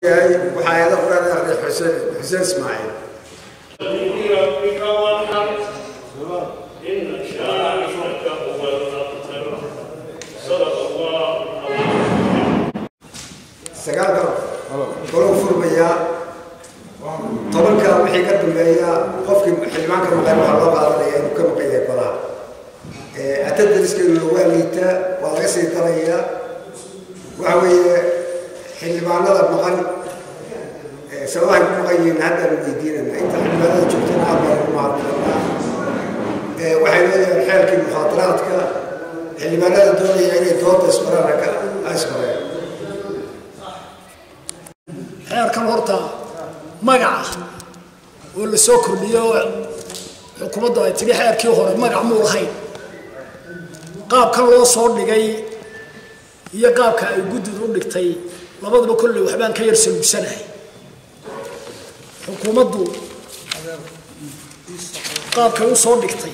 waxaa eeda quraan akhriya xuseen xuseen ismaaciil ربك وانحر إن شانئك هو الأبتر صدق الله sagaalka golou furmayaa tobanka wixii ka dambeeya qofkii xildhibaanka maqan waxaa loo qaadanaya inuu ka maqan yahay golaha atadariskeenuna waa liitaa waa laga sii darayaa waxa weeye xildhibaanada maqan sababahay ku maqan yihiin haddaanu weydiinana inta xildhibaanada joogtana aad baan ugu mahadnaqanaa waxay leeyahay xeelkii mukhaadaraadka xildhibaanada doonaya inay dooda ismaraan ka ismareen xeerkan horta magaca oo la soo kordhiyo oo xukuumaddu ay tidhi xeerkii hore magac muu lahayn qaabkan loo soo dhigay iyo qaabka ay guddidu u dhigtay labadaba kolley waxbaan ka yar saluugsanahay xukuumaddu qaabkay u soo dhigtay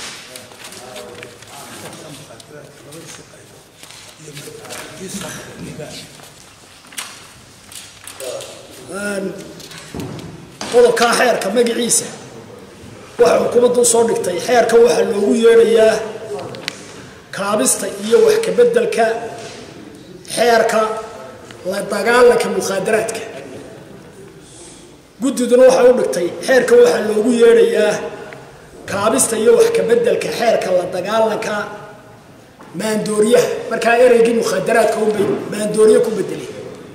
qodobkaa xeerka magaciisa waxay xukuumaddu usoo dhigtay xeerka waxaa loogu yeedhayaa kaabista iyo wax kabeddelka xeerka la dagaalanka mukhaadaraadka guddiduna waxay u dhigtay xeerka waxaa loogu yeedhayaa kaabista iyo wax kabeddelka xeerka la dagaalanka maandooriyaha markaa ereygii mukhaadaraadka unbay maandooriye ku bedelay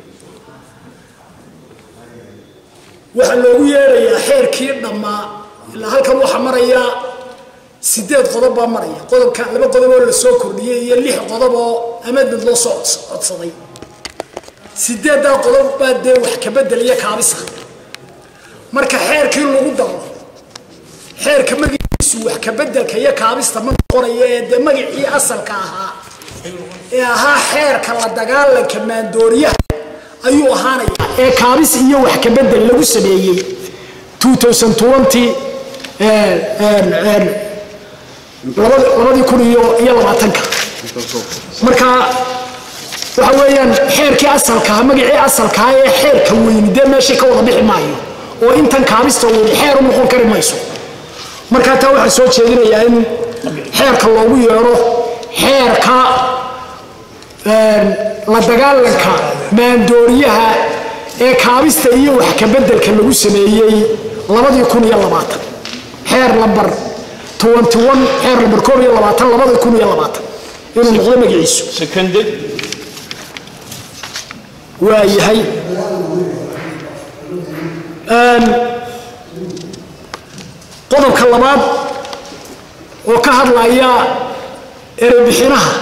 waxaa loogu yeedhayaa xeerkii dhammaa ilaa halkan waxaa maraya sideed qodob baa maraya qodobka laba qodob oo la soo kordhiyey iyo lix qodob oo amedmed loo soo codsaday sideeddaa qodob baa dee wax kabedel iyo kaabisa marka xeerkii lagu daro xeerka magaciisu wax kabedelka iyo kaabista ma noqonaya ee dee magacii asalka ahaa ee ahaa xeerka la dagaalanka maandooriyaha ayuu ahaanaya ee kaabis iyo wax kabedel lagu sameeyey labadii kun iyo labaatanka marka waxa weeyaan xeerkii asalkaha magacii asalkaha ee xeerka weyni dee meeshii ka wada bixi maayo oo intan kaabista weyni xeer u noqon kari mayso marka taa waxaa soo jeedinayaa in xeerka loogu yeedho xeerka la dagaalanka maandooriyaha ee kaabista iyo wax kabeddelka lagu sameeyey labadii kun iyo labaatan xeer lambar twenty one xeer lambar koob iyo labaatan labadii kun iyo labaatan inuu noqdo magaciisu seconded waa yahay qodobka labaad oo ka hadlaya erebixinaha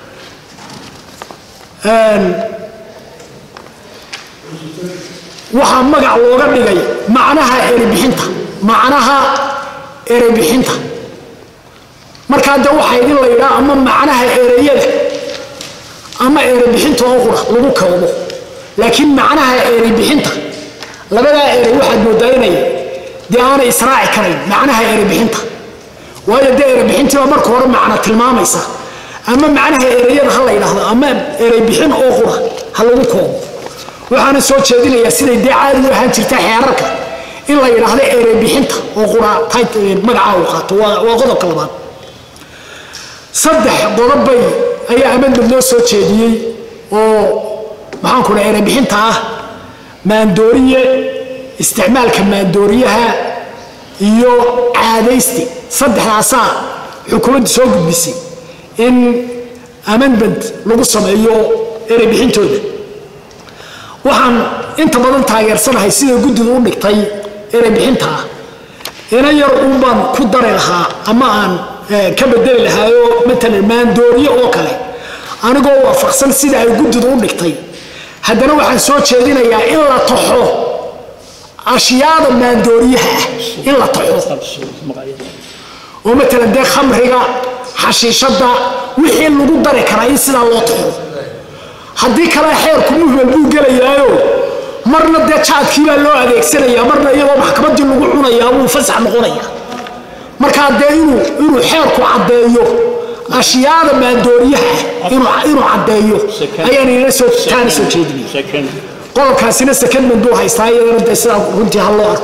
waxaa magac looga dhigay macnaha erebixinta macnaha erebixinta markaa de waxaa idin la yidhaa ama macnaha ereyada ama erebixinta oo qura lagu koobo laakiin macnaha erebixinta labadaa erey waxaad moodaa inay dee aanay israaci karayn macnaha erebixinta waayo dee erebixintii baa marka hore macno tilmaamaysa ama macnaha ereyada ha la yidhaahdo ama ereybixin oo qura ha lagu koobo waxaana soo jeedinayaa siday dee caadi u ahaan jirta xeerarka in la yidhaahdo ereybixinta oo qura magacaa uu qaato waa qodobka labaad saddex qodobbay ayaa amedmed loo soo jeediyey oo maxaanku dha ereybixinta ah maandooriye isticmaalka maandooriyaha iyo caadaysti saddexdaasaa xukuumaddu soo gudbisay in amendment lagu sameeyo ereybixintooda waxaan inta badan taageersanahay sida guddidu u dhigtay ereybixinta ah ina yar uun baan ku dari lahaa ama aan ka bedeli lahaayo matalan maandooriye oo kale anigoo waafaqsan sida ay guddidu u dhigtay haddana waxaan soo jeedinayaa in la taxo ashyaada maandooriyaha ah in la taxo oo matalan dee khamriga xashiishadda wixii lagu dari karaa in sidaa loo taxo haddii kale xeerku muhmal buu gelayaayo marna dee jaadkii baa loo adeegsanayaa marna iyadoo maxkamaddii lagu cunayaa wuu fasax noqonaya markaa dee inuu inuu xeerku caddeeyo ashyaada maandooriyaha ah inuu inuu caddeeyo ayaan ina soo taana soo jeedinaya second qodobkaasina secondment buu haystaa iyadana dee sidaa runtii ha loo arko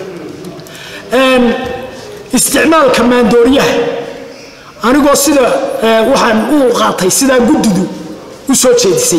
isticmaalka maandooriyaha anigoo sida waxaan u qaatay sidaa guddidu u soo jeedisay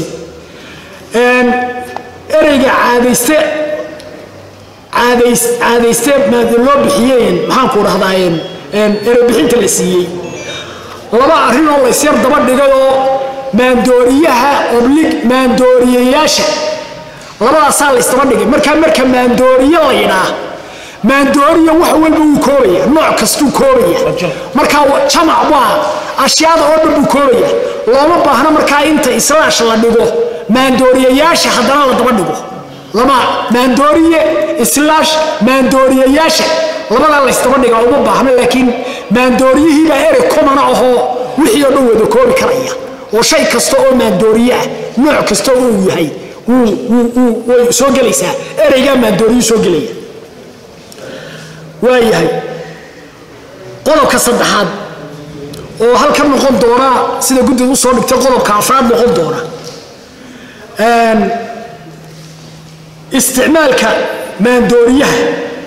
ereyga caadayste caadays caadayste loo bixiyeen maxaanku dhahdaayeen ereybixinta la siiyey laba arrin oo laysyar daba dhigay oo maandooriyaha oblig maandooriyayaasha labadaasaa laysdaba dhigay markaa marka maandooriye la yidhaa maandooriya wax walba wuu koobaya nooc kastuu koobaya markaa jamac baa ashyaada oo dhan buu koobaya looma baahno markaa inta islaash la dhigo maandooriyayaasha haddana la daba dhigo lama maandooriye islaash maandooriyayaasha labadaa laysdaba dhiga uma baahno laakiin maandooriyihiibaa erey komana ahoo wixii oo dhan wada koobi karaya oo shay kasta oo maandooriye ah nooc kasta oo uu yahay way soo gelaysaa ereygaa maandooriyu soo gelaya waayahay qodobka saddexaad oo halkan noqon doona sida guddida usoo dhigtay qodobka afraad noqon doona isticmaalka maandooriyaha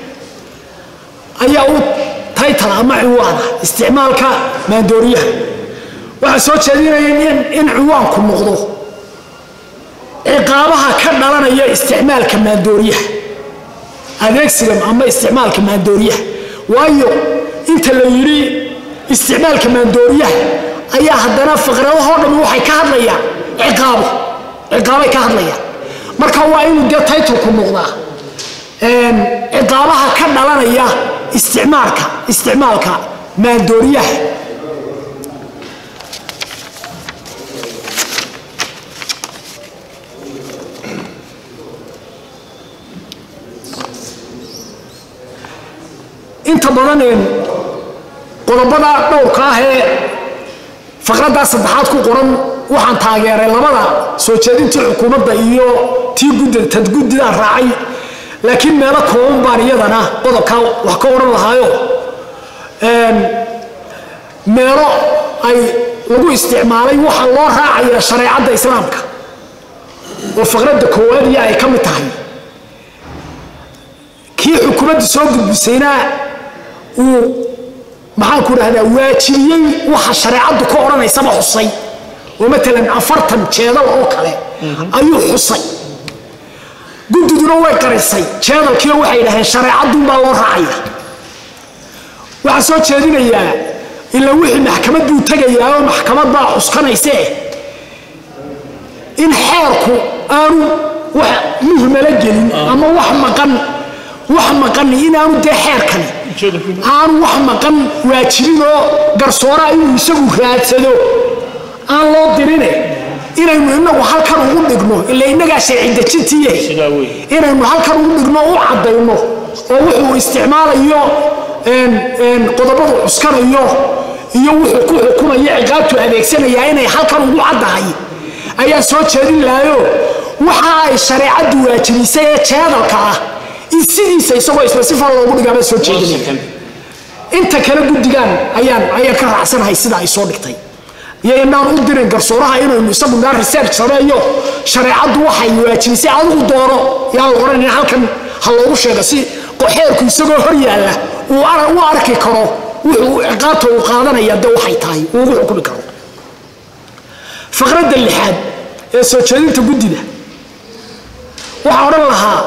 ayaa u taytala ama ciwaana isticmaalka maandooriyaha waxaa soo jeedinaya in ciwaanku noqdo ciqaabaha ka dhalanaya isticmaalka maandooriyaha adeegsiga ama isticmaalka maandooriyaha waayo inta la yidhi isticmaalka maandooriyaha ayaa haddana faqradahoo dhammi waxay ka hadlayaan ciqaabo ciqaabay ka hadlayaan marka waa inuu dee taytulku noqdaa ciqaabaha ka dhalanaya isticmaalka isticmaalka maandooriyaha inta badan qodobada dhowrka ah ee faqraddaa saddexaad ku qoran waxaan taageeray labada soo jeedintii xukuumadda iyo tii gudida tad guddidaa raacay laakiin meelo kooban baan iyadana qodobkaa wax ka odhan lahaayo meelo ay lagu isticmaalay waxa loo raacaya shareecadda islaamka oo faqradda koowaad iyo ay ka mid tahay kii xukuumadda soo gudbisayna uu maxaanku dhahdaa waajibiyey waxa shareecaddu ka odhanaysaba xusay oo maalan afartan jeedal oo kale ayuu xusay guddiduna way qarisay jeedalkiio waxay dhaheen shareecadduunbaa loo raacaya waxaa soo jeedinayaa ilaa wixii maxkamad buu tegayaa oo maxkamad baa cuskanaysee in xeerku aanu wax muhmala gelin ama wax maqan wax maqan inaanu dee xeerkani aanu wax maqan waajibin oo garsooraa inuu isagu raadsado aan loo dirine inaynu inagu halkan ugu dhigno ila innagaa sharcidejintiiye inaynu halkan ugu dhigno u caddayno oo wuxuu isticmaalayo qodobadu cuskanayo iyo wuxuu ku xukumayo ciqaabtu adeegsanayaa inay halkan ugu caddahay ayaa soo jeedin lahayo waxa ay shareecaddu waajibisay ee jeedalka ah in sidiisa isagoo isla si fal loogu dhigaabaa soo jeedinaya inta kale guddigan ayaan ayaan ka raacsanahay sida ay soo dhigtay iyo inaan u dirin garsooraha inaynu isagu naa research sameeyo shareecaddu waxay waajibisay adigu doono yaan la odhan in halkan ha loogu sheego si xeerku isagoo hor yaalla uu u arki karo wuxuu ciqaabta uu qaadanaya de waxay tahay uu ugu xukumi karo faqradda lixaad ee soo jeedinta guddida waxaa odhan lahaa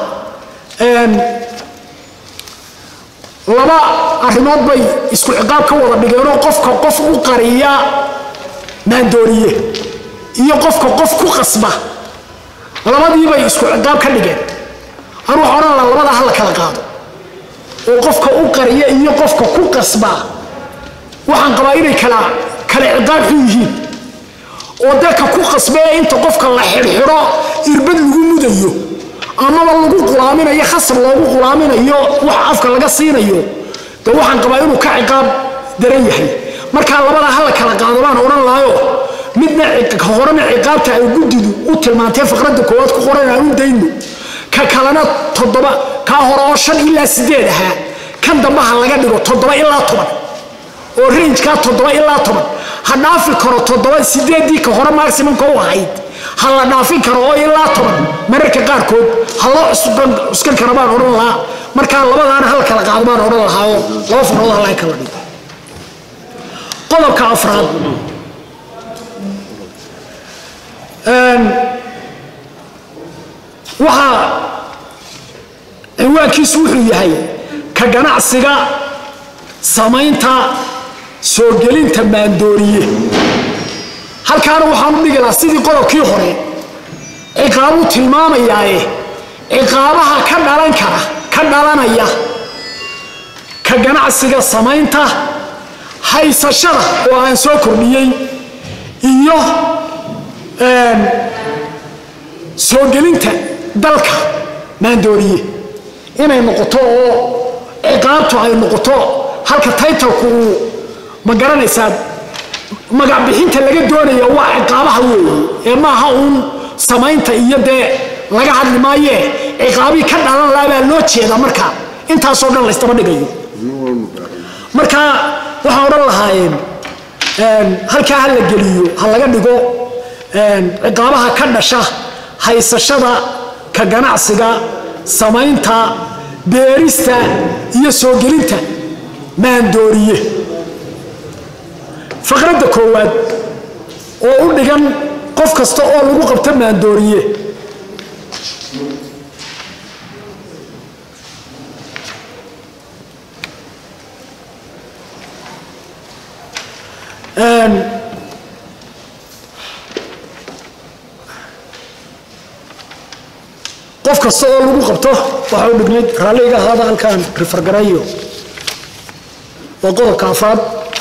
laba arrimood bay isku ciqaab ka wada dhigeenoo qofka qof u qariya maandooriye iyo qofka qof ku qasba labadiibay isku ciqaab ka dhigeen anu waxa odhan lahaa labada ha la kala qaado oo qofka u qariya iyo qofka ku qasba waxaan qabaa inay kala kala ciqaab xun yihiin oo dadka ku qasbee inta qofka la xidhxidho irbad lagu mudayo amaba lagu qulaaminayo khasab loogu qulaaminayo wax afka laga siinayo de waxaan qabaa inuu ka ciqaab daran yahay markaa labada ha la kala qaado baan odhan lahayo midna horena ciqaabta ay guddidu u tilmaantee faqradda koowaad ku qoran aan u dayno ka kalena toddoba kaa hore oo shan ilaa sideed ahaa kan dambe ha laga dhigo toddoba ilaa toban oo rangekaa toddoba ilaa toban ha dhaafi karo toddoba sideeddii ka hore maximumka u ahayd ha la dhaafin karo oo ilaa toban mararka qaarkood ha loo cuskan kara baan odhan lahaa markaa labadaana hal kala qaado baan odhan lahaa oo laba farood halaga kala dhigo qodobka afraad waxaa cinwaankiisu wuxuu yahay ka ganacsiga samaynta soo gelinta maandooriye halkaana waxaan u dhigi lahaa sidii qodobkii hore ciqaabuu tilmaamayaaye ciqaabaha ka dhalan kara ka dhalanaya ka ganacsiga samaynta haysashada oo aan soo kordhiyey iyo soo gelinta dalka maandooriye inay noqoto oo ciqaabtu ay noqoto halka taytalku uu ma garanaysaa magac bixinta laga doonaya waa ciqaabaha weeye ee maaha uun samaynta iyo dee laga hadli maayee ciqaabii ka dhalan laha baa loo jeeda marka intaasoo dhan laystaba dhigayo marka waxaan odhan lahaayeen halkaa ha la geliyo ha laga dhigo ciqaabaha ka dhasha haysashada ka ganacsiga samaynta beerista iyo soo gelinta maandooriye faqradda koowaad oo u dhigan qof kasta oo lagu qabto maandooriye qof kasta oo lagu qabto waxa u dhignayd raalliga ahaada halkaan rifargarayo waa qodobka afraad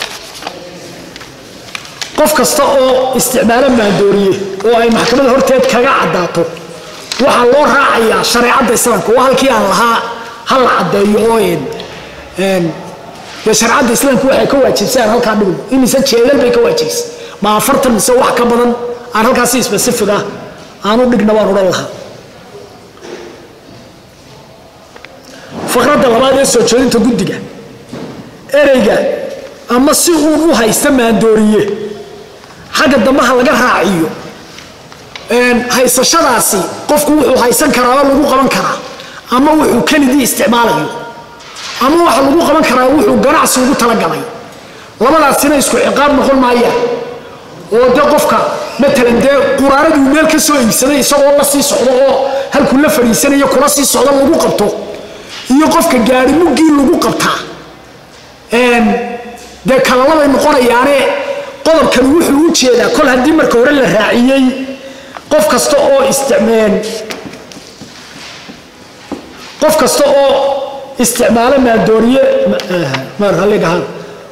qof kasta oo isticmaalo maandooriye oo ay maxkamadda horteed kaga caddaato waxaa loo raacayaa shareecadda islaamka waa halkii aan lahaa ha la caddeeyo oo dee shareecadda islaamka waxay ka waajibsaan halkaa dhigno imise jeedal bay ka waajibsa ma afartan mise wax ka badan aan halkaasi specific ah aanu dhigna baan odhan lahaa faqradda labaad ee soo jeedinta guddiga ereyga ama si uun u haysta maandooriye xagga dambaha laga raaciyo haysashadaasi qofku wuxuu haysan karaa oo lagu qaban karaa ama wuxuu kelidii isticmaalayo ama waxa lagu qaban karaa wuxuu ganacsi ugu talagalay labadaasina isku ciqaab noqon maayaan oo de qofka matalan dee quraaraduu meel ka soo iibsaday isagoo la sii socdo oo halkuu la fadhiisanayo kula sii socdo lagu qabto iyo qofka gaari muggii lagu qabtaa dee kalalabay noqonayaane qodobkani wuxuu u jeedaa kol haddii marka hore la raaciyey qof kasta oo isticmeen qof kasta oo isticmaalo maandooriye maraligahaan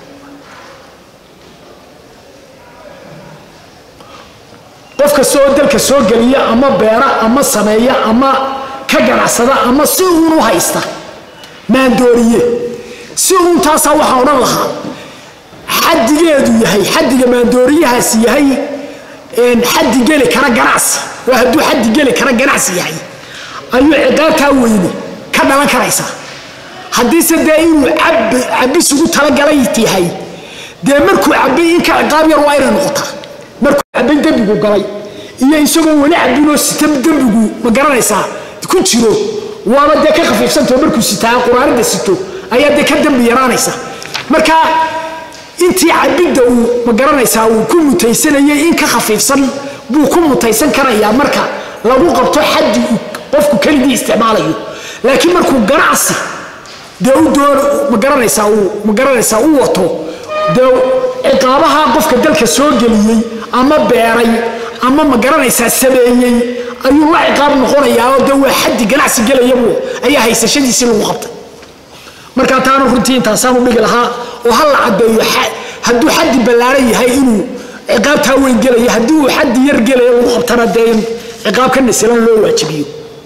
qof kasta oo dalka soo geliya ama beera ama sameeya ama ka ganacsada ama si uun u haysta maandooriye si uun taasaa waxaa odhan lahaa xadigeedu yahay xadiga maandooriyahaasi yahay xadi geli kara ganacsi waa hadduu xadi geli kara ganacsi yahay ayuu ciqaabtaa weyne ka dhalan karaysaa haddiise dee inuu cabis ugu talagalay yahay dee markuu cabay in ka ciqaab yar waa inay noqotaa markuu cabay dembigu galay iyo isagoo weli cabinoo sita dembigu ma garanaysaa ku jiro waaba dee ka khafiifsantao markuu sitaa quraanada sito ayaa dee ka dembi yaraanaysa marka intii cabidda uu ma garanaysaa uu ku mutaysanayay in ka khafiifsan buu ku mutaysan karayaa marka lagu qabto xaddi uu qofku keligii isticmaalayo laakiin markuu ganacsi dee u doon ma garanaysaa uu ma garanaysaa u wato dee ciqaabaha qofka dalka soo geliyey ama beeray ama ma garanaysaa sameeyey ayuu la ciqaab noqonayaa oo dee waa xaddi ganacsi gelayabu ayaa haysashadiisii lagu qabtay markaa taanu runtii intaasaanu dhigi lahaa oo ha la caddeeyo hadduu xaddi ballaaran yahay inuu ciqaabtaa weyn gelaya haddii uu xaddi yar gelaya lagu qabtana dee in ciqaab ka nasilan loo waajibiyo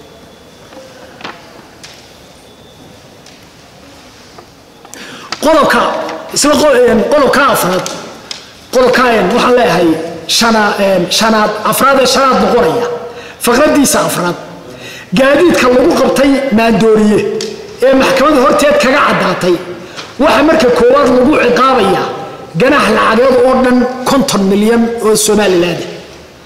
qodobka isla qodobka afraad qodobka waxaan leeyahay shanaad afraad ee shanaad noqonaya faqradiisa afraad gaadiidka lagu qabtay maandooriye ee maxkamadda horteed kaga caddaatay waxaa marka koowaad lagu ciqaabayaa ganax lacageed oo dhan konton milyan oo somalilaanda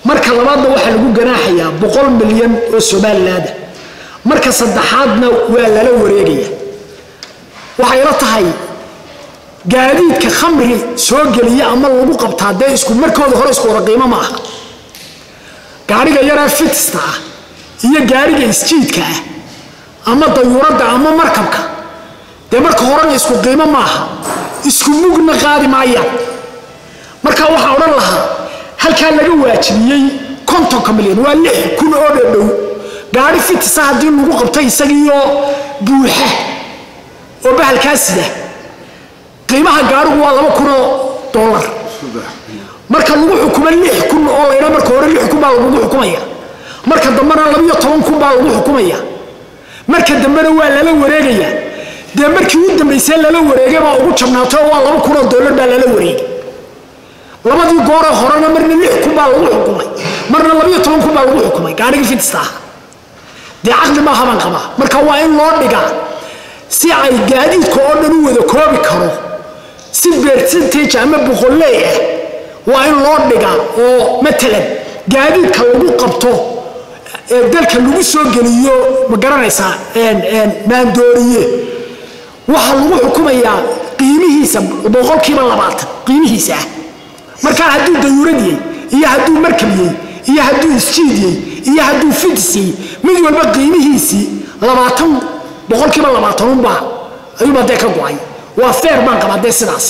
marka labaadna waxaa lagu ganaaxayaa boqol milyan oo somalilaada marka saddexaadna waa lala wareegaya waxay la tahay gaadiidka khamri soo geliya ama lagu qabtaa dee isku markooda hore isku wada qiimo ma aha gaariga yaraa fitista ah iyo gaariga isjiidka ah ama dayuuradda ama markabka dee marka horena isku qiimo maaha isku mugna qaadi maayaan marka waxaa odhan lahaa halkaa laga waajibiyey kontonka milyan waa lix kun oo dhadhow gaari fitisa haddii lagu qabto isagiioo buuxa oo bahalkaa sida qiimaha gaarigu waa laba kunoo dollar marka lagu xukumo lix kun oo laydha marka hore lix kun baa lagugu xukumaya marka dambena labiyo toban kun baa lagu xukumaya marka dambena waa lala wareegaya dee markii u dambaysee lala wareegay baa ugu jabnaato oo waa laba kunoo dollar baa lala wareegay labadii gooree horena marna lix kun baa lagu xukumay marna labiyo toban kun baa lagu xukumay gaarigii fitista ah dee caqli maaha baan qabaa marka waa in loo dhigaa si ay gaadiidka oo dhan u wada koobi karo si percentage ama boqolley ah waa in loo dhigaa oo matalan gaadiidka lagu qabto ee dalka lagu soo geliyo ma garanaysaa maandooriye waxaa lagu xukumayaa qiimihiisa boqolkiiba labaatan qiimihiisa ah markaa hadduu dayuuradiyey iyo hadduu markabiyey iyo hadduu isjiidiyey iyo hadduu fidisiyey mid walba qiimihiisii labaatan boqolkiiba labaatanunbaa ayuubaa dee ka go-ay waa feer baan qabaa dee sidaas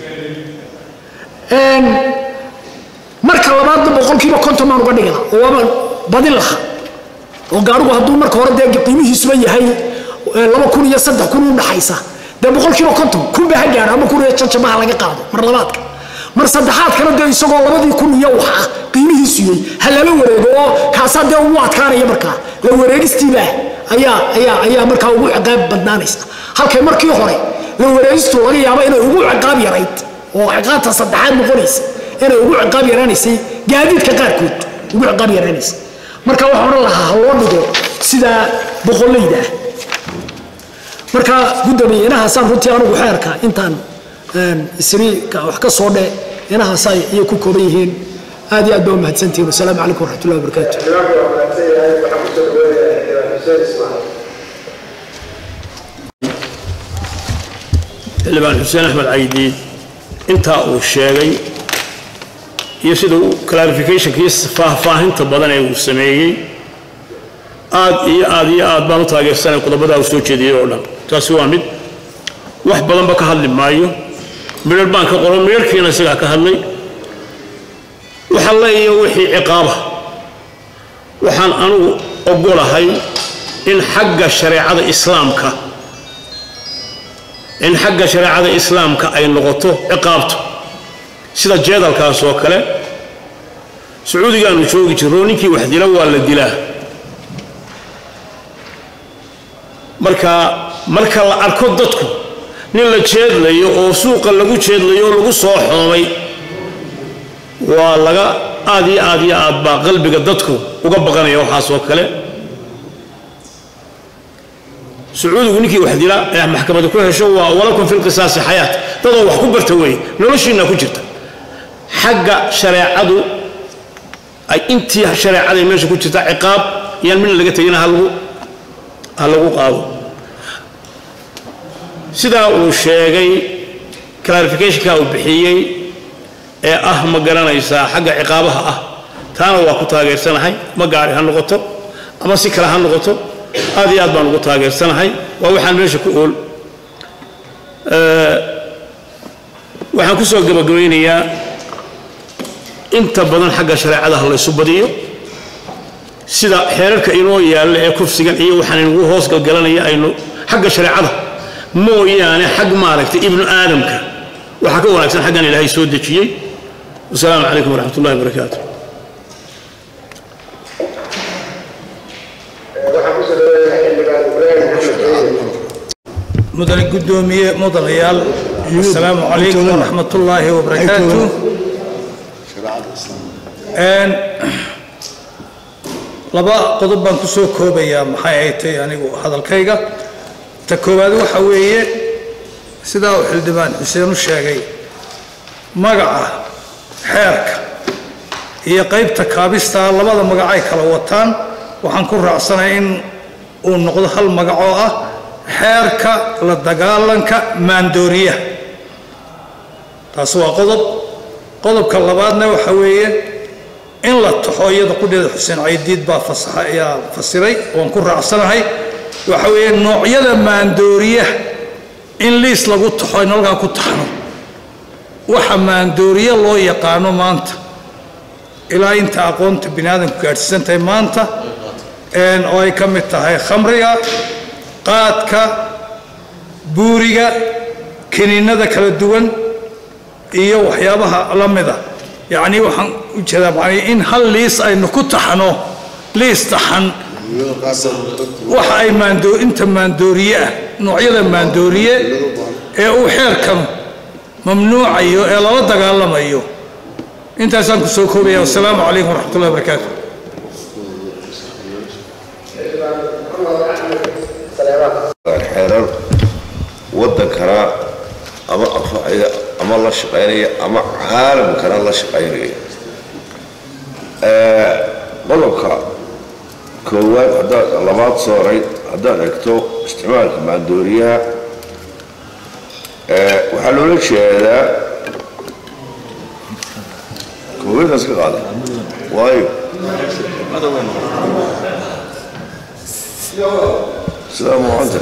marka labaadna boqolkiiba konton baan uga dhigi laha oo waabaan badin laha oo gaarigu hadduu marka hore dee qiimihiisuba yahay laba kun iyo saddex kun u dhaxaysa dee boqolkiiba konton kun ba ha gaaro ama kun iyo janjamaha laga qaado mar labaadka mar saddexaadkana dee isagoo labadii kun iyo wax ah qiimihiisu yay ha lala wareego oo kaasaa dee ugu adkaanaya markaa la wareegistiibaa ayaa ayaa ayaa markaa ugu ciqaab badnaanaysa halkay markii hore la wareegistu laga yaabo inay ugu ciqaab yarayd oo ciqaabta saddexaad noqonaysa inay ugu ciqaab yaraanaysay gaadiidka qaarkood ugu ciqaab yaraanaysa marka waxaan odhan lahaa ha loo dhigo sidaa boqollayda ah marka guddoomiye inahaasaan runtii anugu xeerka intaan isri wax ka soo dhe inahaas ayay ku kooban yihiin aad iyo aad baa u mahadsantihiin wasalaamu calaykum waraxmatullahi wabarakaatu xildhibaan xuseen axmed caydiid intaa uu sheegay iyo sida uu clarificationkii faahfaahinta badan ee uu sameeyey aad iyo aad iyo aad baan u taageersanay qodobadaa uu soo jeediyey oo dhan taasi waa mid wax badanba ka hadli maayo midhar baan ka qoran midharkiina isagaa ka hadlay waxa leeya wixii ciqaaba waxaan anugu ogolahay in xagga shareecada islaamka in xagga shareecada islaamka ay noqoto ciqaabto sida jeedalkaas oo kale sacuudigaanu joogi jirro ninkii wax dila waa la dilaa marka marka la arko dadku nin la jeedlayo oo suuqa lagu jeedlayo oo lagu soo xoomay waa laga aad iyo aad iyo aad baa qalbiga dadku uga baqanaya waxaas oo kale sacuudigu ninkii wax dila ee maxkamada ku hesho waa walakum fi lqisaasi xayaat dadoo wax ku barta weeye noloshiina ku jirta xagga shareecadu ay intii shareecada meesha ku jirta ciqaab yaan midna laga tegina ha lagu ha lagu qaado sidaa uu sheegay clarificationka uu bixiyey ee ah ma garanaysaa xagga ciqaabaha ah taana waa ku taageersanahay ma gaari ha noqoto ama si kale ha noqoto aad iyo aad baan ugu taageersanahay waa waxaan meesha ku ool waxaan ku soo gabagabaynayaa inta badan xagga shareecada ha laysu badiyo sida xeerarka inoo yaalla ee kufsigan iyo waxaan inagu hoos galgalanaya aynu xagga shareecada mooyaane xag maaragtay ibnu aadamka waxaa ka wanaagsan xaggan ilaahay soo dejiyey wasalaamu calaykum waraxmat ullahi wabarakaatu mudane guddoomiye mudanayaal asalaamu calaykum waraxmat ullaahi wabarakaatu laba qodob baan ku soo koobayaa maxay ay tahay anigu hadalkayga ta koowaad waxa weeye sidaa uu xildhibaan xuseen u sheegay magaca xeerka iyo qaybta kaabista labada magac ay kala wataan waxaan ku raacsanahay in uu noqdo hal magac oo ah xeerka la dagaalanka maandooriyaha taas waa qodob qodobka labaadna waxa weeye in la taxo iyada qudheeda xuseen caydiid baa fasaxa ayaa fasiray waan ku raacsanahay waxa weeye noocyada maandooriyaha in liis lagu taxo aynu halkaa ku taxno waxa maandooriye loo yaqaano maanta ilaa inta aqoonta bini aadamku gaadhsiisan tahay maanta oo ay ka mid tahay khamriga qaadka buuriga kiniinada kala duwan iyo waxyaabaha la mida yacnii waxaan u jeedaa macnii in hal liis aynu ku taxno liis taxan waxa ay maandoo inta maandooriye ah noocyada maandooriye ee uu xeerkan mamnuucayo ee lala dagaalamayo intaasaan ku soo koobaya wasalaamu calaykum waraxmatullahi wabarakaatu xeerar wadankana ama anfacaya ama la shaqaynaya ama caalamkana la shaqaynaya qodobka koowaad haddaad labaad sooray haddaad egto isticmaalka maandooriyaha waxaa loola jeedaa koowaadaas ka qaada waayo sidaa muuqanta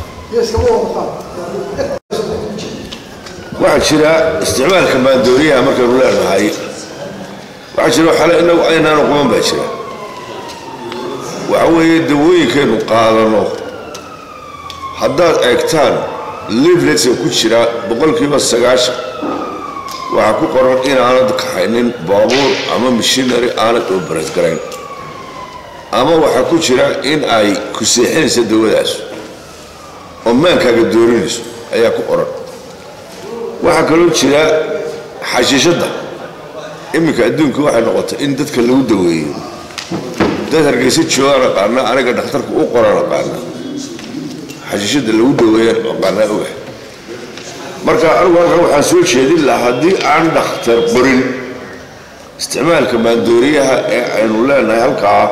waxaa jira isticmaalka maandooriyaha markaynu leenahay waxaa jira xale inagu aynaanu quban baa jira waxa weeye dawooyinkaynu qaadano haddaad eegtaan liveletska ku jira boqolkiiba sagaashan waxaa ku qoran inaanad kaxaynin baabuur ama mishinary aanad obaras garayn ama waxaa ku jira in ay ku seexinaysa dawadaas oo maankaaga doorinayso ayaa ku qoran waxaa kaloo jira xashiishadda iminka adduunka waxay noqotay in dadka lagu daweeyo dad hargeysa joogaan aqaana aniga dhakhtarka u qoran aqaana xashiishadda lagu daweeyan aqaanaa ogahay marka anigu halkan waxaan soo jeedin lahaa haddii aan dhakhtar qorin isticmaalka maandooriyaha ee aynu leenahay halkaa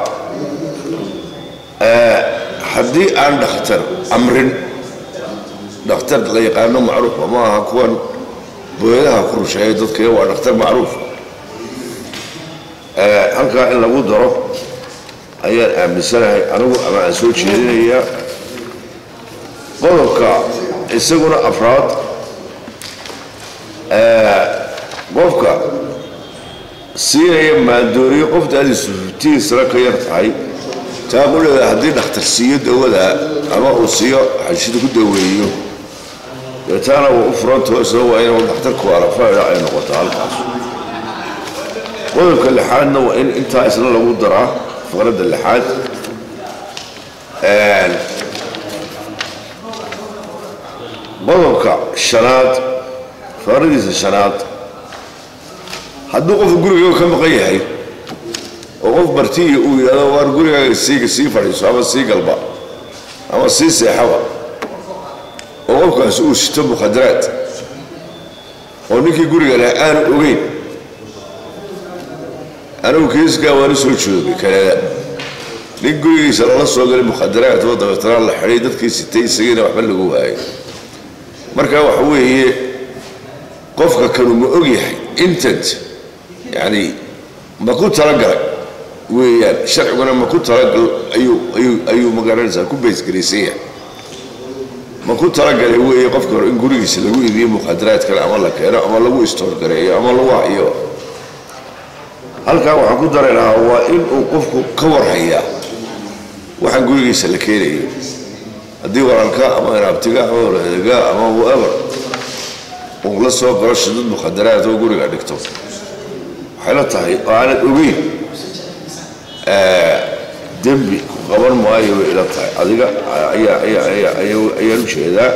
haddii aan dhakhtar amrin dhakhtar la yaqaano macruufa ma aha kuwan booyadaha ku rusheeya dadka waa dhakhtar macruuf halkaa in lagu daro ayaan aaminsanahay anigu ama aan soo jeedinayaa qodobka isaguna afraad qofka siinaya maandooriyo qofta adiisu fiftihiisana ka yar tahay taa quleeda haddii dhakhtar siiyo dawada ama uu siiyo xashida ku daweeyo dee taana waa u furantao isna waa inuu dhakhtarku arafayda ay noqoto halkaas qodobka lixaadna waa in intaa isna lagu daraa faqradda lixaad qodobka shanaad faqradiisa shanaad hadduu qofka guriga ka maqan yahay oo qof bartiya uu yidhahdo waar gurigaaga siiga sii fadhiiso ama sii galba ama sii seexaba oo qofkaas uu sito mukhadaraad oo ninkii guriga leh aanu ogeyn anigu kiiskaa waanu soo joogay kanada nin gurigiisa lala soo galay mukhadaraad oo dabeetana la xidhay dadkii sitay isagiina waxba lagu waayay marka waxa weeye qofka kanu ma og yahay intant yacni ma ku talagalay weeyaan sharciguna ma ku talagal ayuu ayuu ayuu magaranaysaa ku baysgaraysan yahay ma ku talagalay weeye qofka hore in gurigiisa lagu iibiyo mukhadaraad kale ama la keeno ama lagu istoorgareeyo ama lagu hayo halkaa waxaan ku dari lahaa waa in uu qofku ka warhayaa waxaan gurigiisa la keenayo haddii walaalka ama inaabtiga ama walaadaga ama whoever uu la soo galo shidad mukhadaraad oo guriga dhigto waxay la tahay oo aanad ogeyn dembi ku qaban maayo way ila tahay adiga ayaa ayaa ayaa ayaa ayaan u jeedaa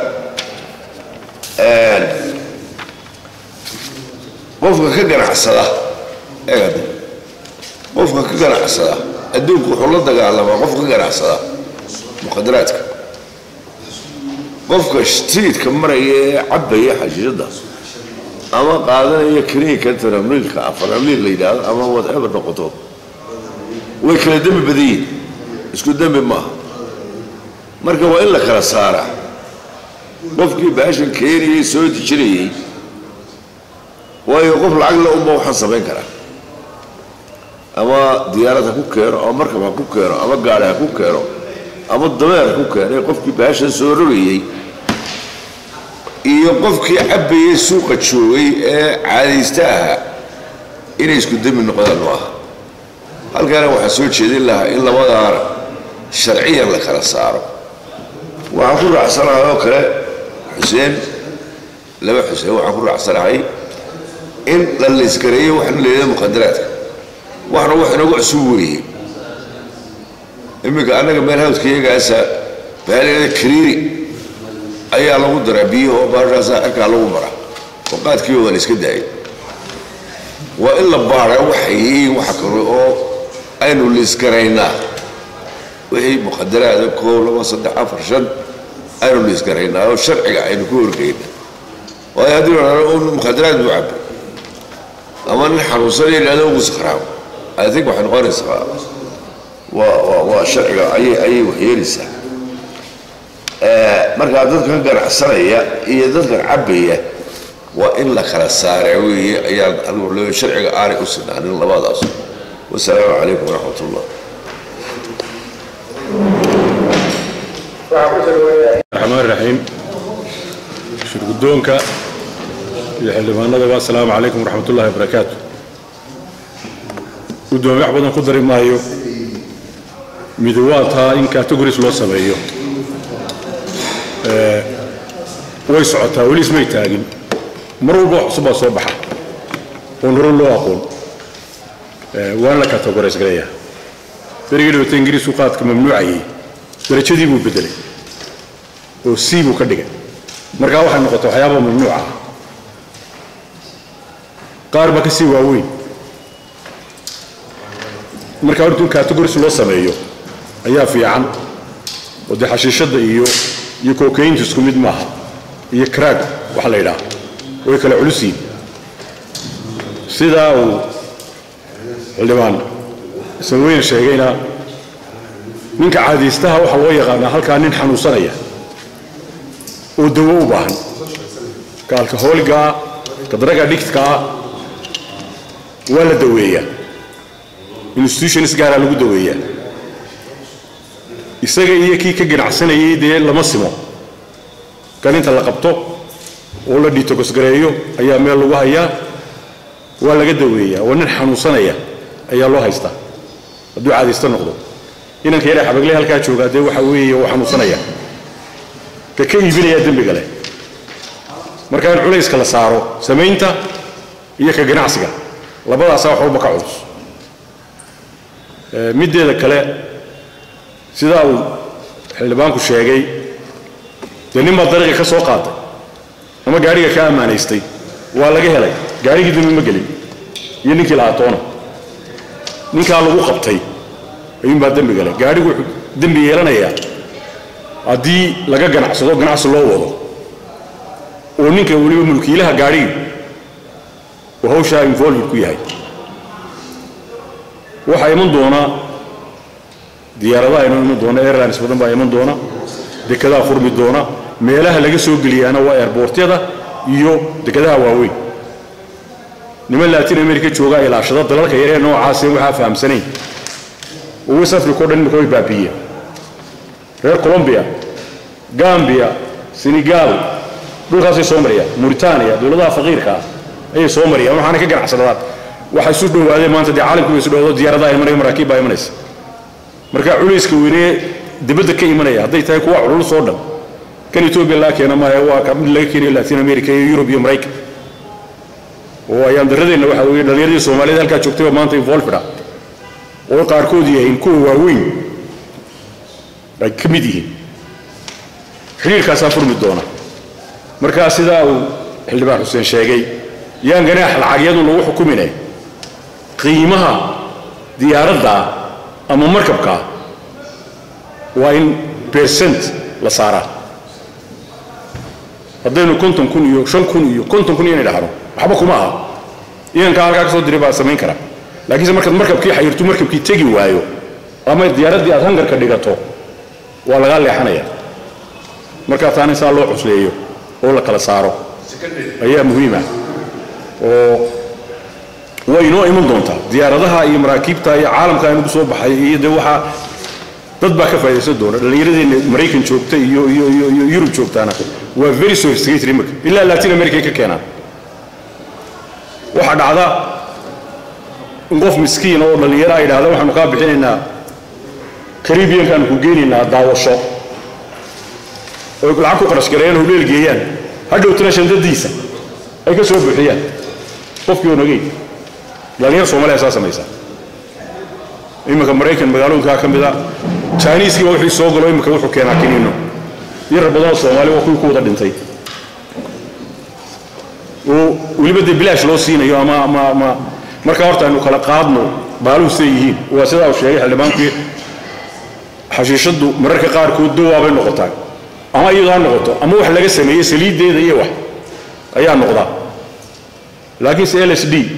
qofka ka ganacsada eegada qofka ka ganacsada adduunku wuxuu la dagaalamaa qof ka ganacsada mukhadaraadka qofka streetka maraya ee cabaya xashiishadda ama qaadanaya kiniinka taramliilka afaramliil la yidhaahdo ama whatever noqoto way kala dembi badan yihin isku dembi maaha marka waa in la kala saaraa qofkii baashan keenayay soo dejinayey waayo qof lacag la unba waxaan samayn karaa ama diyaarad ha ku keeno ama markab ha ku keeno ama gaari ha ku keeno ama dameer ha ku keeno ee qofkii baashan soo rogayey iyo qofkii cabbayey suuqa joogay ee caadaysta ahaa inay isku dembi noqdaan ma aha halkaana waxaan soo jeedin lahaa in labadaana sharciyan la kala saaro waxaan ku raacsanahay oo kale xuseen laba xuseen waxaan ku raacsanahay in la laysgareeyo waxna leedahay muqadaraadka waxna wax inagu cusub weeye iminka annaga meel hawdka iyagaasa baalada kariiri ayaa lagu daraa biyahoo baashaasaa cirkaa lagu maraa oo qaadkiiba waa la iska daayay waa in la baara waxay yihiin waxa kale oo aynu liisgaraynaa wixii muqadaraada koob laba saddex afar shan aynu liisgaraynaa oo sharciga aynu ku horgeyna waayo haddii la un muqadaraad buu cabay ama nin xanuunsanaya yidhahdo ugu sakhraamo i think waxay noqonaysaa waa waa waa sharciga ayay ayay waxyeelaysaa markaa dadkan ganacsanaya iyo dadkan cabbaya waa in la kala saara weeye ayaa anigu le sharciga aanay u sinaanin labadaas wasalaamu calaykum waraxmat ullah الرحمن الرحيم شرقدونك iyo xildhibaanadaba asalaamu calaykum waraxmat ullahi wabarakaatu guddoomiye wax badan ku dari maayo midi waa taa in categories loo sameeyo way socotaa weli ismay taagin mar walba wax cusub baa soo baxa oon hore loo aqoon waana la categorise garayaa berigii dhawata ingiriisku qaadka mamnuucayay darajadii buu bedelay oo c buu ka dhigay markaa waxay noqotay waxyaaba mamnuuca ah qaar baa ka sii waaweyn markaa horta in categories loo sameeyo ayaa fiican oo dee xashiishadda iyo iyo kokayntu isku mid maaha iyo craag waxa la yidhaha way kala culus yihin sidaa uu xildhibaan ismaweyne sheegayna ninka caadaystaha waxaa loo yaqaanaa halkaa nin xanuunsanaya oo dawo u baahan ka alkahooligaa ka daraga dhigtkaa waa la daweeyaa institutions gaaraa lagu daweeyaa isaga iyo kii ka ganacsanayay dee lama simo kan inta la qabto oo la dhitogosgareeyo ayaa meel lagu hayaa waa laga daweeyaa waa nin xanuunsanaya ayaa loo haystaa hadduu caadaysto noqdo inanka yare xabagle halkaa joogaa dee waxa weeye uu xanuunsanaya ka ka iibinayaa dembiga leh marka in culayska la saaro samaynta iyo ka ganacsiga labadaasaa wax walba ka culus middeeda kale sidaa uu xildhibaanku sheegay dee nin baa dariiqa ka soo qaatay ama gaadhiga ka ammaanaystay waa laga helay gaadhigii dembi ma gelin iyo ninkii lahaa toona ninkaa lagu qabtay ayuunbaa dembi galay gaadhigu wuxuu dembi yeelanayaa haddii laga ganacsado ganacsi loo wado oo ninka weliba mulkiilaha gaadhigi uu hawshaa involved ku yahay waxaa iman doona diyaaradaha inoo iman doona airlines badan baa iman doona dekedaha furmi doona meelaha laga soo geliyaana waa airboortyada iyo dekedaha waaweyn niman latin america joogaa ilaashada dalalka yaree noocaasee waxaa fahamsanayn oo west africa o dhan imika way baabiiyeen reer colombia gambia senegal dhulkaasay soo marayaan mauritania dowladaha faqiirka ah ayay soo marayaan waxaana ka ganacsadaan waxa isu dhowaadeen maanta dee caalamku way isu dhawaado diyaaradaha imanaya maraakiib baa imanaysa marka culayska weynee dibadda ka imanaya hadday tahay kuwa culul soo dhan kan etoobiya laga keena maaha waa ka mid laga keenayo latin america iyo yurub iyo maraykan oo ayaan daradeenna waxa weeye dhallinyaradii soomaaliyed halkaa joogtayba maanta involved ah oo qaarkood yahayn kuwa waaweyn ay ka mid yihiin xidhiirkaasaa furmi doona markaa sidaa uu xildhibaan xuseen sheegay yaan ganaax lacagyadu lagu xukumine qiimaha diyaaradda ama markabkaa waa in bersent la saaraa haddaynu konton kun iyo shan kun iyo konton kun inay dhahno waxba kuma aha idankaa halkaa ka soo diray baa samayn kara laakiinse markaad markabkii xayirtu markabkii tegi waayo ama diyaaraddii aad hangarka dhigato waa lagaa leexanaya markaa taana saa loo cusleeyo oo la kala saaro ayaa muhiim ah oo way inoo iman doontaa diyaaradaha iyo maraakiibta iyo caalamka inagu soo baxay iyo dee waxaa dad baa ka faa'idaysan doona dhallinyaradeenna maraykan joogta iyo iyo iyo iyo yurub joogtaana waa very sophisticated imika ilaa latin america ay ka keenaan waxaa dhacda in qof miskiin oo dhallinyaro ay dhahda waxaanu kaa bixinaynaa caribbeankaanu ku geenaynaa daawasho oy lacag ku qarash gareeyaan hudheel geeyaan hadhowtana shandadiisa ay ka soo buuxiyaan qofkii oo nagey dhallinyar soomaaliya saa samaysa iminka maraykan magaalooyinkaa ka mid a jiniiskiiba wixii soo galo iminka wuxuu keenaa kiniino yar badanoo soomaali waa kuwii ku wada dhintay oo weliba dee bilaash loo siinayo ama ama ama markaa horta aynu kala qaadno baaluhu siday yihiin waa sidaa uu sheegay xildhibaankii xashiishaddu mararka qaarkood dawaabay noqotaa ama iyadoo ha noqoto ama wax laga sameeyey saliiddeeda iyo wax ayaa noqdaa laakiinse l s d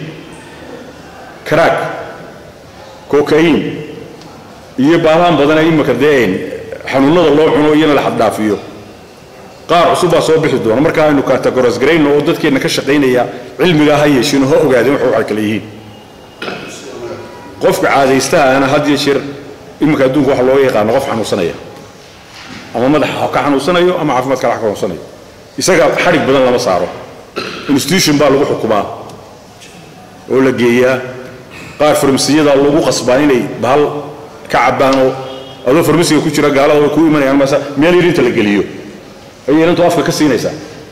crack cocaine iyo baalahan badana imika dee xanuunada loo cuno iyana la xaddhaafiyo qaar cusub baa soo bixi doona marka aynu categoras garayno oo dadkeenna ka shaqaynaya cilmigaa ha yeeshino ha ogaadeen wax waxay kale yihiin qofka caadaystahaana had iyo jeer iminka adduunka waxa looga yaqaano qof xanuunsanaya ama madaxa ka xanuunsanayo ama caafimaad kale ka xanuunsanayo isaga xadhig badan lama saaro institution baa lagu xukumaa oo la geeyaa qaar farmasiyada lagu qasbaa inay bahal ka cabbaan oo adoo farmasiga ku jira gaalada way kuu imanayaan mase meel yar inta la geliyo ayay inantu afka ka siinaysaa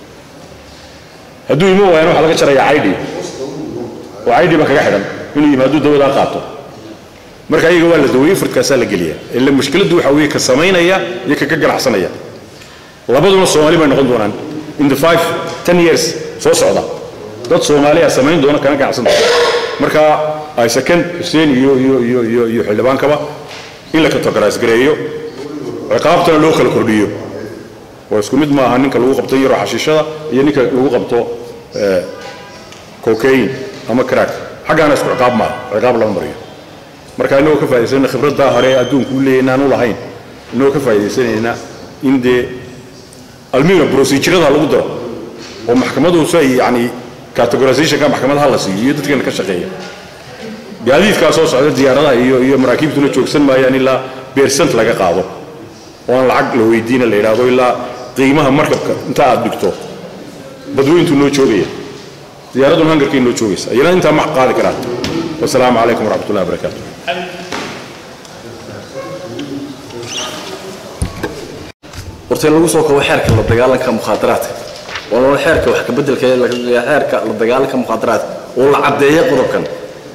hadduu imo waayana waxaa laga jarayaa caydhi oo caydhi baa kaga xidhan inuu yimaado dawadaa qaato marka ayaga waa la daweeye furdkaasaa la geliya ila mushkiladdu waxa weeye ka samaynaya iyo ka ka ganacsanaya labaduna soomaali bay noqon doonaan in the five ten years soo socda dad soomaaliya samayn doona kana ganacsan doona marka ay second xuseen iyo iyo iyo iyo iyo xildhibaankaba in la categorize gareeyo ciqaabtana loo kala kordhiyo oo isku mid maaha ninka lagu qabto yaroo xashiishada iyo ninka lagu qabto cocaine ama crack xaggaana isku ciqaab maaha ciqaab lama mariyo marka inagoo ka faa'idaysana khibraddaa hore ee adduunku u leeyahay inaanu lahayn inagoo ka faa'iidaysanayna in dee almina procedurada lagu daro oo maxkamaduhu si ay yacni categorizationka maxkamadaha la siiyo iyo dadkeena ka shaqeeya gaadiidkaa soo socda diyaaradaha iyo iyo maraakiibtuna joogsan maayaan ilaa beersant laga qaado oo aan lacag la weydiina la yidhaahdo ilaa qiimaha markabka inta aad dhigto badweyntuu noo joogaya diyaaradduna hangarkay noo joogaysa iyana intaa ma qaadi karaan wasalaamu calaykum waraxmat ullahi wabarakaatu horta in lagu soo kabo xeerka la dagaalanka mukhaadaraadka waa xeerka wax kabeddelka xeerka la dagaalanka mukhaadaraadka oo la caddeeya qodobkan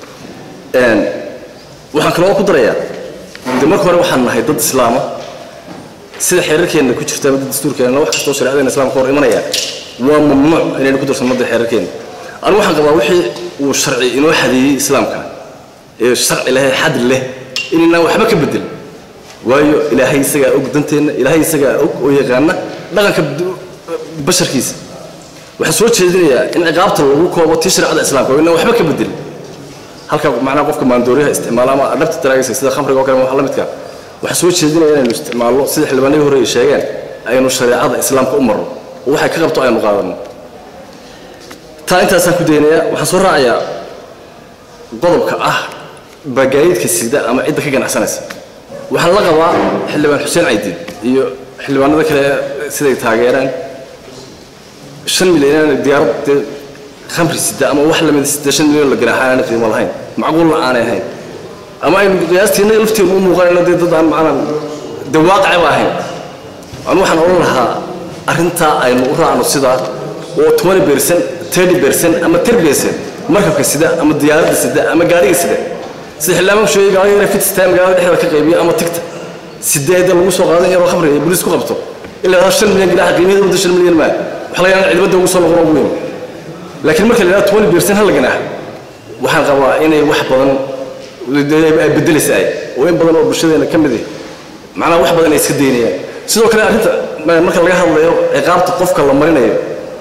waxaan kaloo ku darayaa de marka hore waxaan nahay dad islaama sida xeerarkeenna ku jirta ama dastuurkeenna wax kastoo shareecadeenna islaamka hor imanaya waa mamnuuc inaynu ku darsanno de xeerarkeenna anigu waxaan qabaa wixii uu sharci inoo xadeeyey islaamka ee sharci leh xad leh inaynaan waxba ka bedel waayo ilaahay isagaa og danteenna ilaahay isagaa og oo yaqaana dhaqanka basharkiisa waxaan soo jeedinayaa in ciqaabta lagu koobo tii shareecada islaamka oo inaan waxba ka bedelin halka macnaha qofka maandooriyaha isticmaala ama dhabta daraagaysa sida khamriga oo kale wax la midka waxaan soo jeedinaya inaynu isticmaalno sida xildhibaanadii hore ay sheegeen aynu shareecada islaamka u marno oo waxay ka qabto aynu qaadanno taa intaasaan ku daynayaa waxaan soo raacayaa qodobka ah bagaayidka sida ama cidda ka ganacsanaysa waxaan la qabaa xildhibaan xuseen caydiin iyo xildhibaanada kale siday taageeraan shan milyan inaan diyaarad dee khamri sida ama wax lamid sida shan milyan la ganaaxa aanay qiimo lahayn macquulna aanay ahayn ama aynu qiyaastiina lafteenu u muuqanayno dee dad aan macnaa dee waaqicba ahayn anu waxaan odhan lahaa arrintaa aynu u raacno sidaa oo twenty percent thirty percent ama ten percent markabka sida ama diyaaradda sida ama gaariga sida sida xildhibaanku sheegay gaariga inay fitistaa magaalada dhexdeeda ka qaybiyo ama tigta sideeda lagu soo qaadan yaroo khamriga iyo booliis ku qabto ilaa shan milyan ganaaxa qiimaheeda wadda shan milyan maa waxa laga yaabaa cidbadda ugu soo noqon ugu weyn laakiin marka la yidhahdo twenty percent hal la ganaaxa waxaan qabaa inay wax badan ay bedelaysa ay oo in badan oo bulshadeena ka mid ah macnaha wax badan ay iska daynayaan sidoo kale arrinta marka laga hadlayo ciqaabta qofka la marinayo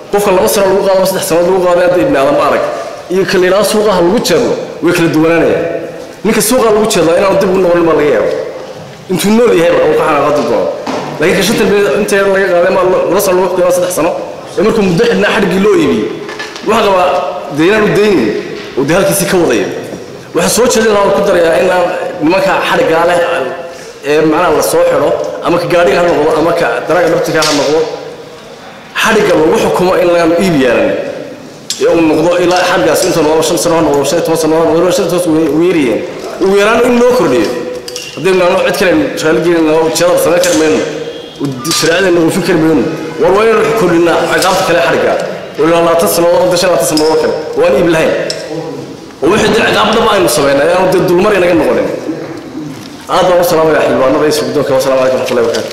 qofka laba sano lagu qaado ama saddex sanood lagu qaado hadda ibni aadam arag iyo ka la yidhahdo suuqaha lagu jeedlo way kala duwanaanayaan ninka suuqa lagu jeedlaa inaanu dib ugu noqonin baa laga yaaba intuu nool yahayba uu ka xanaaqadi doono laakiin ka shanta bilood inta yar laga qaaday ma laba sano lagu xukumaa saddex sano ee markuu muddo xidhnaa xadhiggii loo iibiyey waxaa qabaa dee inaanu daynin oo dee halkiisii ka wadaya waxaa soo jeedin lahaa ku darayaa in aan nimanka xadhiggaa leh ee macnaha la soo xidho ama ka gaadhiga ha noqdo ama ka daraaga dhabtiga ha noqdo xadhigga lagu xukumo in lagaan iib yeelan ee uu noqdo ilaa xadhigaas inta noqdo shan sano ha noqdo shan iyo toban sano ha noqdo shan iyo toban sano ugu yaryihiin ugu yaraan in loo kordhiyo haddii naano cid kale raaligelin jeedal samayn kari mayno shareecadeena oofin kari mayno war waa inaynu kordhinaa ciqaabta kale xadhigga oo ilaa labaatan sannadood wadda shan labaatan sannadood kale oo aan iib lahayn oo wixii dee ciqaab dhaba aynu samaynay ayaanu dee dulmar inaga noqonin aad baan u salaamaya xildhibaanada iyo sugdoonka wasalaamu calaykum raxmatullahi wabarakaatu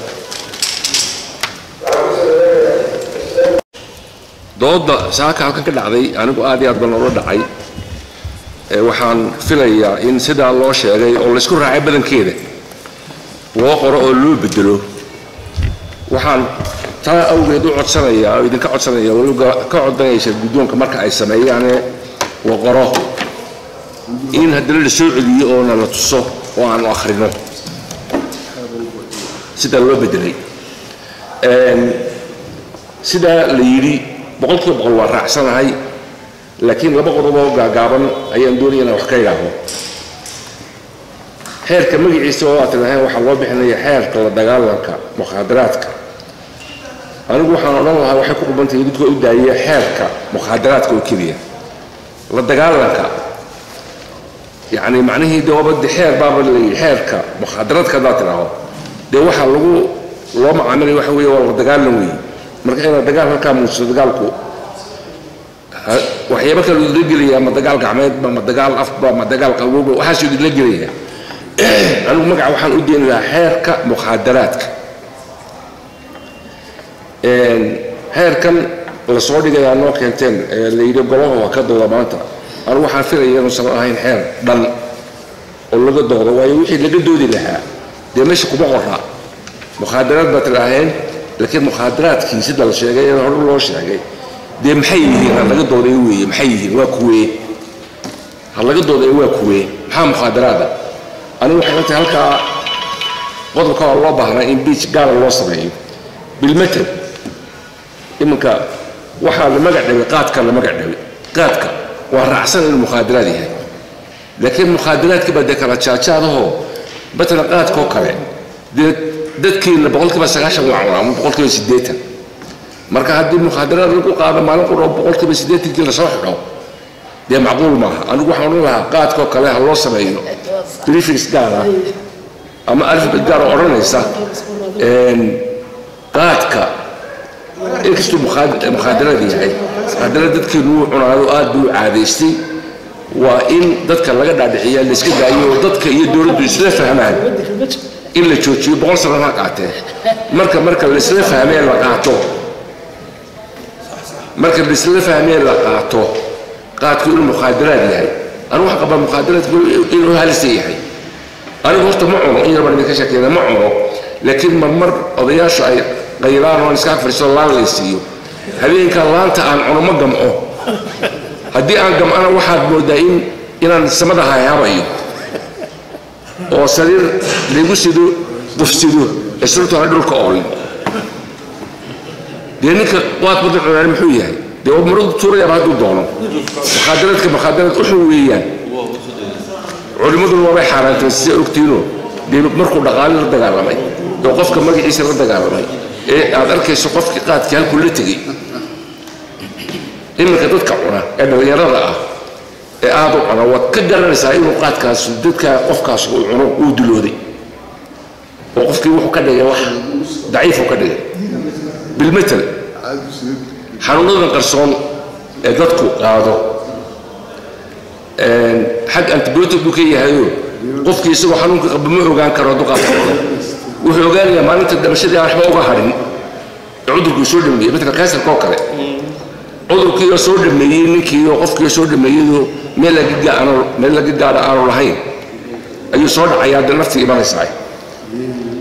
dooda saaka halkan ka dhacday anigu aad iyo aad baan loola dhacay ee waxaan filayaa in sidaa loo sheegay oo laysku raacay badankeeda loo qoro oo loo bedelo waxaan taa awgeed u codsanayaa oo idinka codsanaya weliba ka codanaysa guddoonka marka ay sameeyaane la qoro in haddana la soo celiyo oona la tuso oo aanu akhrino sidaa loo bedelay sidaa la yidhi boqolkiiba boqol waa raacsanahay laakiin laba qodob oo gaagaaban ayaan doonaya inaan wax ka idhaaho xeerka magaciisa oo aad tidhaaheen waxaa loo bixinaya xeerka la dagaalanka mukhaadaraadka anigu waxaan odhan lahaa waxay ku qubantahay dadka u daayaya xeerka mukhaadaraadka oo keliya la dagaalanka yacni macnihii dee waaba de xeer baaba layidhi xeerka mukhaadaraadka haddaad tidhaaho dee waxaa lagu loo macaamilaya waxa weeye waa la dagaalan weeye marka inaad dagaal halkaa muujiso dagaalku waxyaaba kale idinla gelaya ma dagaal gacmeedba ma dagaal afba ma dagaal qabowba waxaasuu idinla gelaya anigu magaca waxaan u deeni lahaa xeerka mukhaadaraadka xeerkan la soo dhigayaa noo keenteen ee la yidhi golaha waa ka dooda maanta anigu waxaan filaya inuusan ahayn xeer dhan oo laga doodo waayo wixii laga doodi lahaa dee meesha kuma qora mukhaadaraad baad tidhaaheen laakiin mukhaadaraadkii sida la sheegay ee hore loo sheegay dee maxay yihiin ha laga dooday weeye maxay yihiin waa kuwee ha laga dooday waa kuwee maxaa mukhaadaraada anigu waxay la tahay halkaa qodobka waa loo baahnaa in biij gaala loo sameeyo bilmetel iminka waxaa la magac dhabay qaadka la magac dhabay qaadka waa raacsan inuu mukhaadaraad yahay laakiin mukhaadaraadkii baa dee kala jaajaadahoo matalan qaadkoo kale dee dadkeenna boqolkiiba sagaashan waa cunaa ama boqolkiiba siddeetan marka haddii mukhaadaraad lagu qaado maalin quro boqolkiiba siddeetankii lasoo xidho dee macquul maaha anigu waxaan odhan lahaa qaadkoo kale ha loo sameeyo briefings gaar ah ama alfabet gaar oo odhanaysa qaadka inkastuu mukhaadaraad yahay haddana dadkeenu wuu cunaayo aad buu caadaystay waa in dadka laga dhaadhiciyaa layska daayo oo dadka iyo dowladdu isla fahmaan in la joojiyo boqol sano ha qaatee marka marka laisla fahmee la qaato marka laisla fahmee la qaato qaadku inuu mukhaadaraad yahay anigu waxaan qabaa mukhaadaraadku inuu halisa yahay anigu horta ma cuno in yar baan idinka sheekeena ma cuno laakiin marmar odayaashu ay qaylaan oo aan iska fadhiisto laan laysiiyo habeenka laanta aan cuno ma gamco haddii aan gamcana waxaad moodaa in inaan samada hayaabayo oo sariir laygu sido qufsido isrurtana dhulka oolin dee ninka waad badan cunaan muxuu yahay dee waa maradu tuurayaaba hadduu doono mukhaadaraadka mukhaadaraad uxun weeyaan culimmaduna waabay xaaraantay sida ogtiinoo dee markuu dhaqaali la dagaalamay oo qofka magaciisa la dagaalamay ee aad arkayso qofkii qaadkii halkuu la tegey iminka dadka cuna ee dhallinyarada ah ee aada u cuna waad ka garanaysaa inuu qaadkaas dadka qofkaas uu cuno uu dulooday oo qofkii wuxuu ka dhigay wax daciifuu ka dhigay bilmetel xanuunadan qarsoon ee dadku qaado xag antibiotic buu ka yahayo qofkii isagoo xanuunka qaba ma ogaan karo hadduu qaadka cuno wuxuu ogaanayaa maalinta dhamashadii aan waxba uga hadhin ee cudurkuu soo dhameeyey matala kansarka oo kale cudurkiioo soo dhameeyey ninkii oo qofkii soo dhameeyeyoo meel laga aanu meel laga gaadha aanu lahayn ayuu soo dhacayaa dee naftii imanaysaa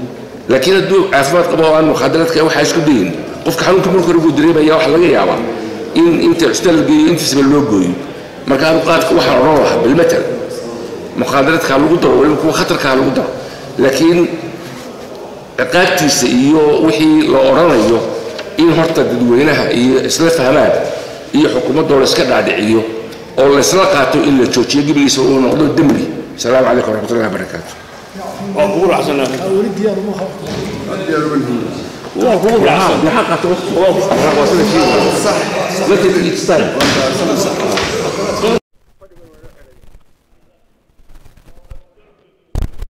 laakiin hadduu caafimaad qabo oo aan mukhaadaraadka waxaa isku dayin qofka xanuunka marka hore buu dareemaya waxa laga yaabaa in inta cusbitaal la geeyo intiisaba loo gooyo marka anu qaadka waxaan odhan lahaa bilmatal muqaadaraadkaa lagu daro waliba kuwa khatarkaa lagu daro laakiin ciqaabtiisa iyo wixii la odhanayo in horta dadweynaha iyo isla fahmaan iyo xukuumaddoo la iska dhaadhiciyo oo laysla qaato in la joojiyo gebigiisa uu noqdo dembi asalaamu calaykum waraxmatullahi wabarakaatu waan kugu raacsana waan kugu raacsan maxaa qaata waqti waa sida kii markay each time